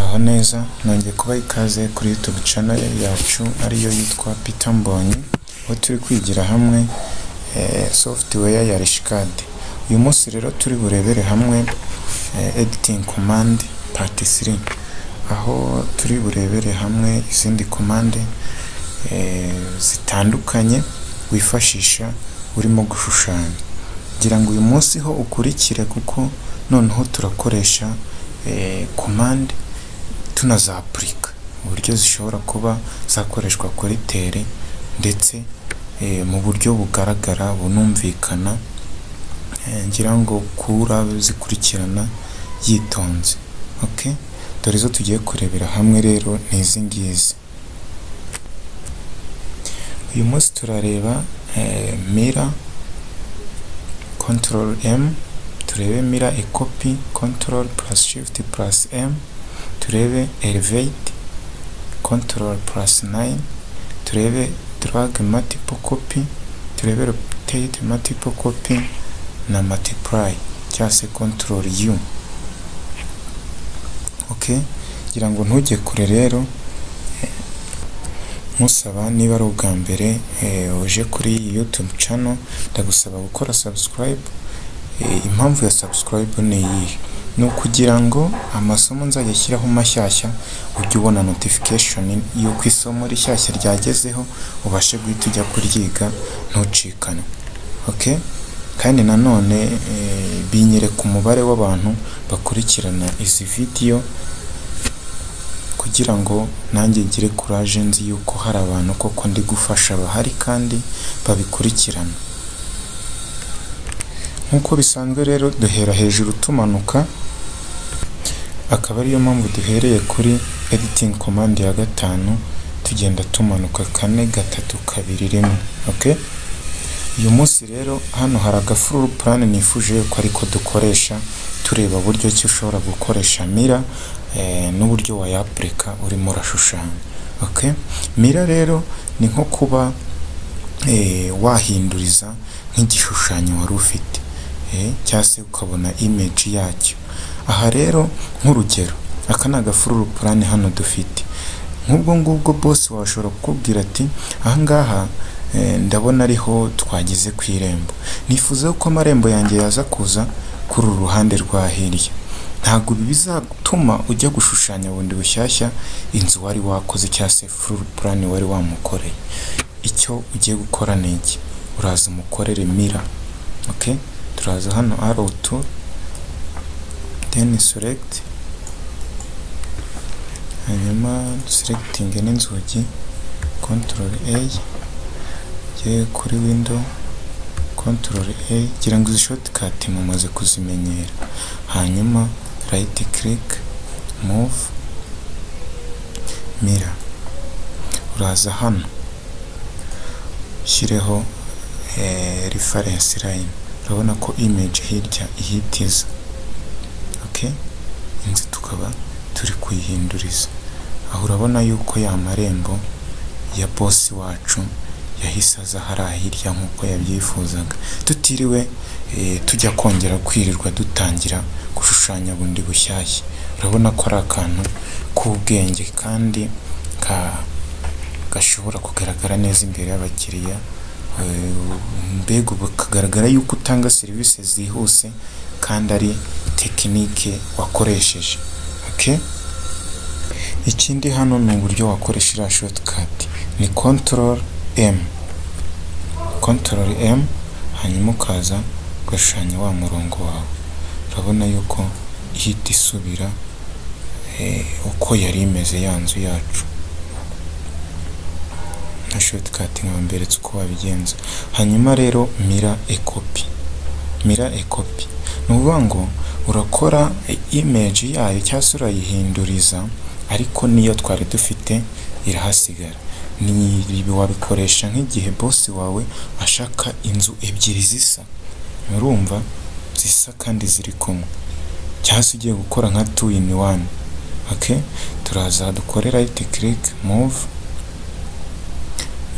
aho neza nongeye kubaha ikaze kuri YouTube channel yacu ariyo yitwa Peter Mbonyi aho turi kwigira hamwe eh, software ya Rishcad uyu munsi rero turi burebere hamwe eh, editing command part 3 aho turi burebere hamwe izindi command eh, zitandukanye wifashisha urimo gushushanya kugira ngo uyu munsi ho ukurikire kuko noneho turakoresha eh, command tunazapurika uburyo zishobora kuba zakoreshwa kuri tere ndetse eh, mu buryo bugaragara bunumvikana eh, ngira ngo kura zikurikirana yitonze okay? dore zo tugiye kurebera hamwe rero ni izi ngizi uyu munsi turareba eh, mira control m turebe mira ekopi control plus shift plus m turebe elevate control plus 9 turebe drag multiple copy turebe rotate multiple copy na multiply cyangwa se control u okay kugira ngo ntujye kure rero nkusaba niba ari ubwa mbere eh, uje kuri iyi youtube channel ndagusaba gukora subscribe Eh, impamvu ya subscribe ni iyihe ni ukugira ngo amasomo nzajya ashyiraho mashyashya ujye ubona notification y'uko isomo rishyashya ryagezeho ubashe guhita ujya kuryiga ntucikane okay? kandi nanone eh, binyereka umubare w'abantu bakurikirana izi video kugira ngo nanjye ngire courage nzi yuko hari abantu koko ndi gufasha bahari kandi babikurikirana nk'uko bisanzwe rero duhera hejuru tumanuka akaba ariyo mpamvu duhereye kuri editing command ya gatanu tugenda tumanuka kane gatatu kabiri rimwe okay? uyu munsi rero hano hari agafuru plan nifuje ko ariko dukoresha tureba buryo ki ushobora gukoresha mira eh, n'uburyo wayapurika urimo urashushanya okay? mira rero ni nko kuba eh, wahinduriza nk'igishushanyo wari ufite cyangwa se ukabona image yacyo aha rero nk'urugero aka ni agafururu purani hano dufite nk'ubwo ngubwo bose washobora kukubwira ati ahangaha ndabona ariho twageze ku irembo nifuza ko amarembo yanjye yaza kuza kuri uru ruhande rwa hirya ntabwo bizatuma ujya gushushanya bundi bushyashya inzu wari wakoze cyangwa se fururu purani wari wamukoreye icyo ugiye gukora ni iki uraza umukorere mira okay? turaza hano arrow tool then select hanyuma selecting n'inzugi control a ye kuri window control a gira ngo izi shortcut mumaze kuzimenyera hanyuma right click move mira uraza hano shyireho eh, reference line urabona ko image hirya ihitiza okay inzu tukaba turi kuyihinduriza aho urabona yuko ya marembo ya bosi wacu yahise aza hariya hirya nk'uko yabyifuzaga tutiriwe tujya kongera kwirirwa dutangira gushushanya bundi bushyashya urabona ko ari akantu k'ubwenge kandi gashobora kugaragara neza imbere y'abakiriya mbega ubu kagaragara yuko utanga serivisi zihuse kandi ari tekinike wakoresheje ikindi hano ni uburyo wakoresha iriya shotikati ni control m control m hanyuma ukaza ugashushanya wa murongo wawe urabona yuko ihita isubira uko yari imeze ya nzu yacu nka shortcut nkaba mberetse uko wabigenza hanyuma rero mira ekopi mira ekopi ni ukuvuga ngo urakora image yayo cyangwa se urayihinduriza ariko niyo twari dufite irahasigara ni wabikoresha nk'igihe bosi wawe ashaka inzu ebyiri zisa urumva zisa kandi ziri kumwe cyangwa se ugiye gukora nka two in one okay? turaza dukore right click move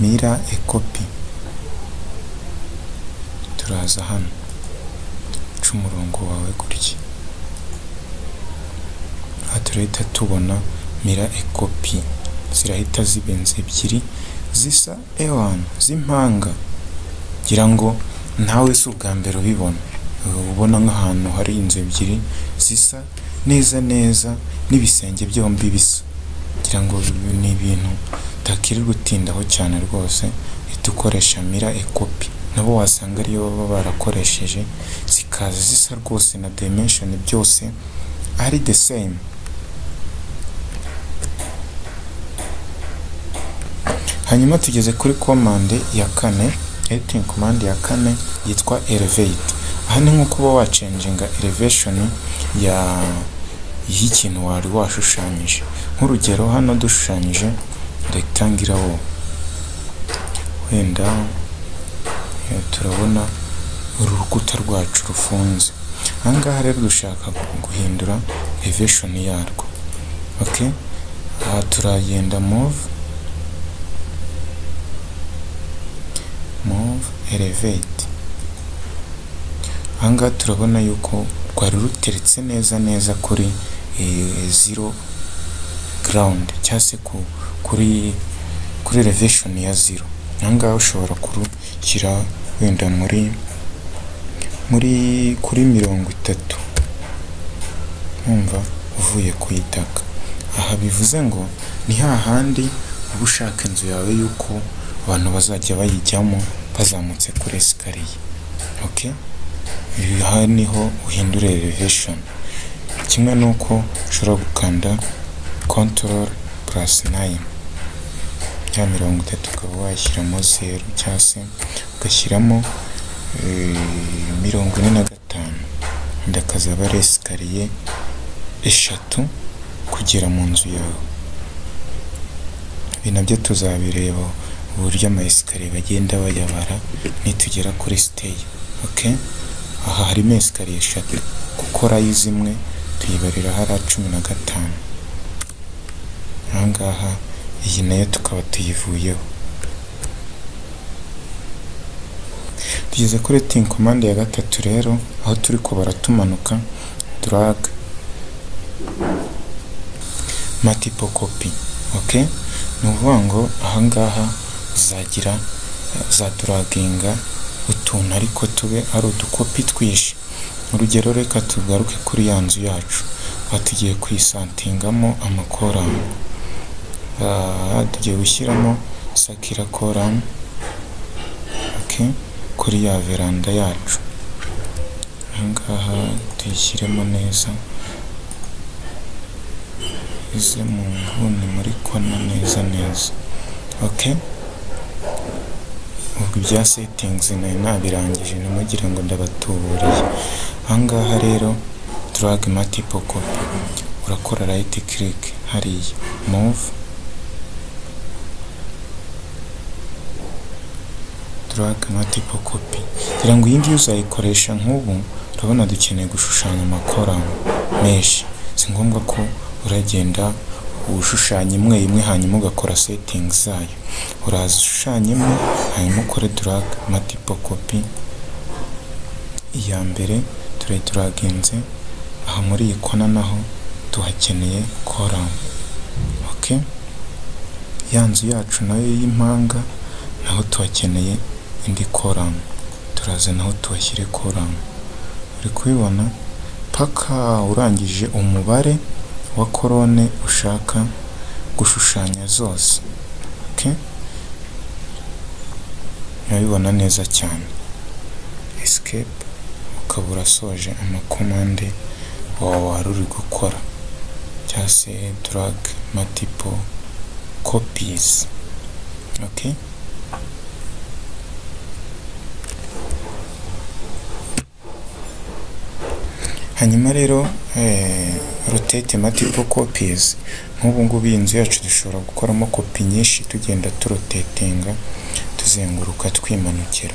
mira ekopi turaza hano uca umurongo wawe gutya aha turahita tubona mira ekopi zirahita ziba inzu ebyiri zisa ewan z'impanga ngira ngo nawe si ubwa mbere ubibona uba ubona nk'ahantu hari inzu ebyiri zisa neza neza n'ibisenge byombi bisa ngira ngo ni ibintu utakirirwa utindaho cyane rwose uhita ukoresha mira ekopi nabo wasanga ariyo baba barakoresheje zikaza zisa rwose na dimension byose ari the same hanyuma tugeze kuri komande ya kane editing command ya kane yitwa elevate aha ni nko kuba wacenjinga elevation ya y'ikintu wari washushanyije nk'urugero hano dushushanyije rectangular wall wenda eh, turabona urukuta rwacu rufunze ahangaha rero dushaka guhindura elevation yarwo okay aha turagenda move move elevate ahangaha turabona yuko rwari ruteretse neza neza kuri eh, zero ground cyangwa se ku- kuri kuri elevation ya zero ahangaha ushobora kurushyira wenda muri muri kuri mirongo itatu nkumva uvuye ku itaka aha bivuze ngo ni hahandi uba ushaka inzu yawe y'uko abantu bazajya bayijyamo bazamutse kuri esikariye okay? aha niho uhindura elevation kimwe n'uko ushobora gukanda control plus 9 ya mirongo itatu ukaba washyiramo zeru cyangwa se ugashyiramo eh, mirongo ine na gatanu wenda akazaba ari esikariye eshatu kugera mu nzu yawe ibi nabyo tuzabireba uburyo ama esikariye bagenda bayabara nitugera kuri siteyi okay? aha harimo esikariye eshatu gukorayo zimwe tuyibarira hari cumi na gatanu ahangaha iyi nayo tukaba tuyivuyeho tugeze kuri tingi komande ya gatatu rero aho turi kubara tumanuka duraga matipo kopi oke ni ukuvuga ngo ahangaha uzagira uzaduraginga utuntu ariko tube ari udukopi twinshi urugero reka tugaruke kuri ya nzu yacu aha tugiye kuyisantingamo amakoramu aha tugiye gushyiramo sakira koramu okay, kuri ya veranda yacu ahangaha tuyishyiremo neza ize mu nguni muri kona neza neza okay ubwo ibya setingizi nari nabirangije ntimugire ngo ndabatuburiye ahangaha rero drag multiple copy urakora right click hariya move drag multiple copy kugira ngo iyi ngiyi uzayikoresha nk'ubu urabona dukeneye gushushanya amakoramu menshi si ngombwa ko uragenda ushushanya imwe imwe hanyuma ugakora setingi zayo uraza ushushanya imwe hanyuma ukore drag multiple copy iya mbere turayiduraginze aha muri iyi kona naho tuhakeneye koramu okay? ya nzu yacu nayo y'impanga naho tuhakeneye indi koramu turaza naho tuhashyire koramu uri kubibona paka urangije umubare wa korone ushaka gushushanya zose okay? urabibona neza cyane escape ukaba urasoje amakomande wawe wari uri gukora cyangwa se drag multiple copies okay? hanyuma rero eh, rotate multiple copies nk'ubu ngubu iyi nzu yacu dushobora gukoramo kopi nyinshi tugenda turotetinga tuzenguruka twimanukira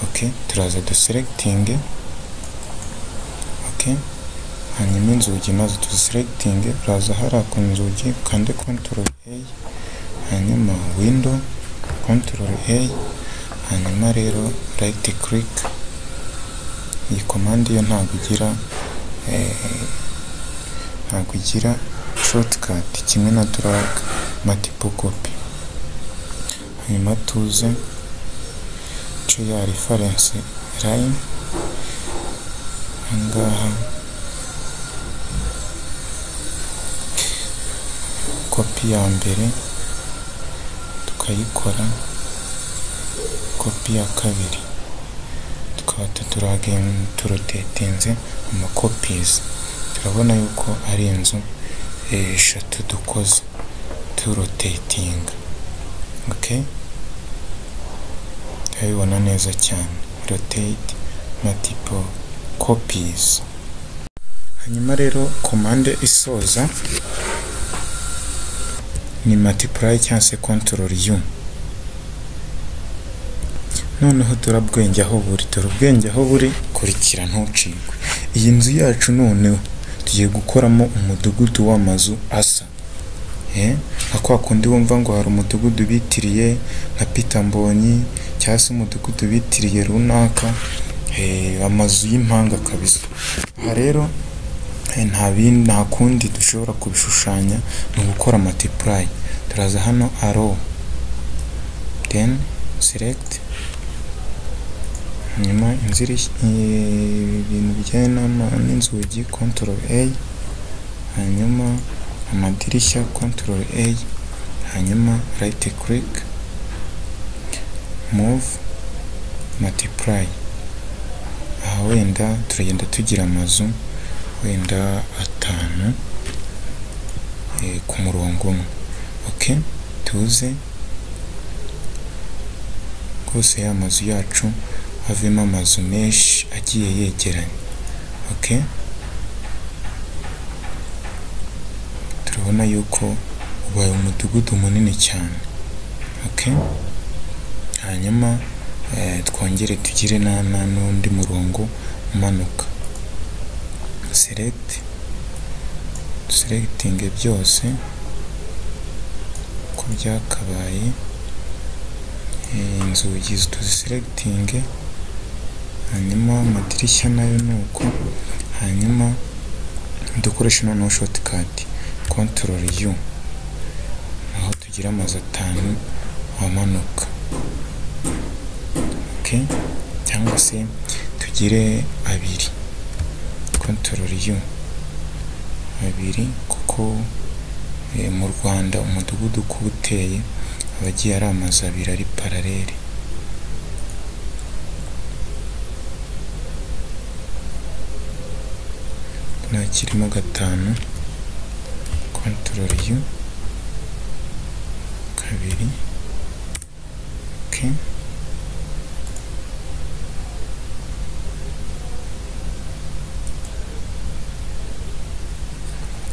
okay? turaza duselectinge okay? hanyuma inzugi maze tuziselectinge uraza hariya ku nzugi ukande control a hanyuma window control a hanyuma rero right click iyi komande yo ntabwo igira eh, ntabwo igira shortcut kimwe na drag multiple copy. Hanyuma tuze ku ya reference line, aha ngaha kopi ya mbere tukayikora, kopi ya kabiri tukaba tuturaginze turotetinze amakopizi, turabona yuko ari inzu eshatu dukoze turotetinga, okay? turabibona neza cyane rotate multiple copies. Hanyuma rero komande isoza ni multiply cyangwa se control u noneho turabwenge aho buri dore ubwenge aho buri kurikira ntucikwe iyi nzu yacu noneho tugiye gukoramo umudugudu w'amazu asa Eh, nka kwa kundi wumva ngo hari umudugudu bitiriye nka Peter Mbonyi cyangwa se umudugudu bitiriye runaka eh, amazu y'impanga kabisa aha rero eh, nta bindi nta kundi dushobora kubishushanya ni ugukora multiply turaza hano arrow then select hanyuma inzira ibintu bijyanye n'ama- n'inzugi control a hanyuma amadirishya control a hanyuma right click move multiply aha wenda turagenda tugira amazu wenda atanu eh, ku murongo umwe ok tuze rwose ya mazu yacu havemo amazu menshi agiye yegeranye ok turabona yuko ubaye umudugudu munini cyane ok hanyuma eh, twongere tugire na- na- n'undi murongo umanuka select selecting byose uko byakabaye eh, inzugi tuziselectinge hanyuma amadirishya nayo ni uko hanyuma dukoresha noneho shortcut control u aho tugira amazu atanu amanuka ok cyangwa se tugire abiri control u abiri kuko eh, mu Rwanda umudugudu uko uba uteye aba agiye ari amazu abiri ari paralele nta kirimo gatanu control u kabiri ok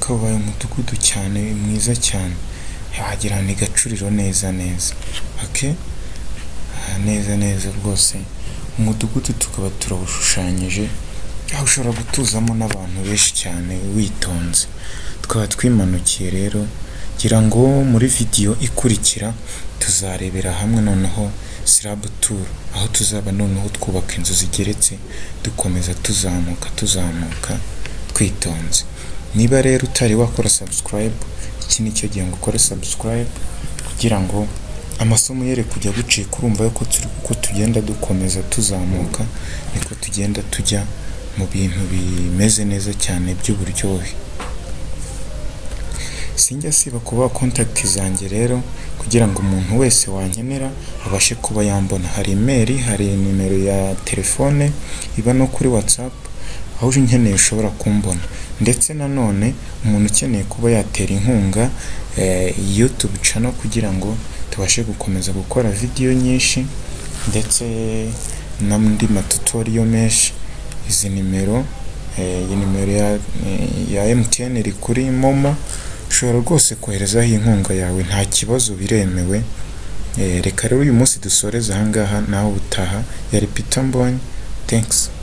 kabaye umudugudu cyane mwiza cyane wagira ni gacuriro neza neza ok Ah, neza neza rwose umudugudu tukaba turawushushanyije aho ushobora gutuzamo n'abantu benshi cyane witonze tukaba twimanukiye rero ngira ngo muri vidiyo ikurikira tuzarebera hamwe noneho slab tour aho tuzaba noneho twubaka inzu zigeretse dukomeza tuzamuka tuzamuka twitonze niba rero utari wakora subscribe iki ni cyo gihe ngo ukore subscribe kugira ngo amasomo yere kujya gucika urumva yuko turi uko tugenda dukomeza tuzamuka niko tugenda tujya mu bintu bimeze neza cyane by'uburyohe sinjya siba kuba kontakiti zanjye rero kugira ngo umuntu wese wankenera abashe kuba yambona hari imeri hari nimero ya telefone iba no kuri whatsapp aho uje unkeneye ushobora kumbona ndetse nanone umuntu ukeneye kuba yatera inkunga eh, youtube channel kugira ngo tubashe gukomeza gukora video nyinshi ndetse n'andi matutoriyo menshi izi nimero eh, iyi nimero ya, eh, ya MTN iri kuri momo ushobora rwose koherezaho inkunga yawe nta kibazo biremewe Eh, reka rero uyu munsi dusoreze ahangaha nawe utaha yari Peter Mbonyi thanks